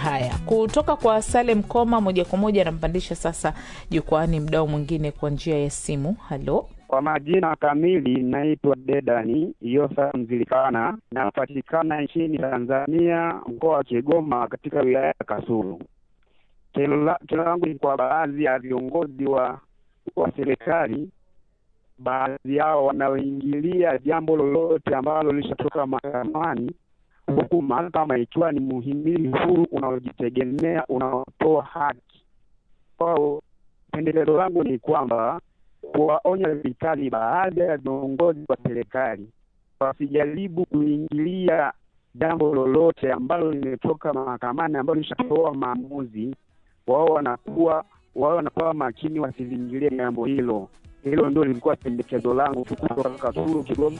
Haya, kutoka kwa Salem Koma moja kwa moja anampandisha sasa jukwaani mdao mwingine kwa njia ya simu. Halo, Kwa majina kamili naitwa Dedani Yosa Mzilikana, napatikana nchini Tanzania, mkoa wa Kigoma, katika wilaya ya Kasulu. Kero la- kero langu ni kwa baadhi ya viongozi wa wa serikali, baadhi yao wanaoingilia jambo lolote ambalo lishatoka mahakamani, huku mahakama ikiwa ni muhimili huru unaojitegemea unaotoa haki kwao. Pendekezo langu ni kwamba kuwaonya vikali baadhi ya viongozi wa serikali wasijaribu kuingilia jambo lolote ambalo limetoka mahakamani ambalo lishatoa maamuzi. Wao wanakuwa wao wanakuwa makini, wasilingilie jambo hilo. Hilo ndio lilikuwa pendekezo langu tu kutoka Kasulu, Kigoma.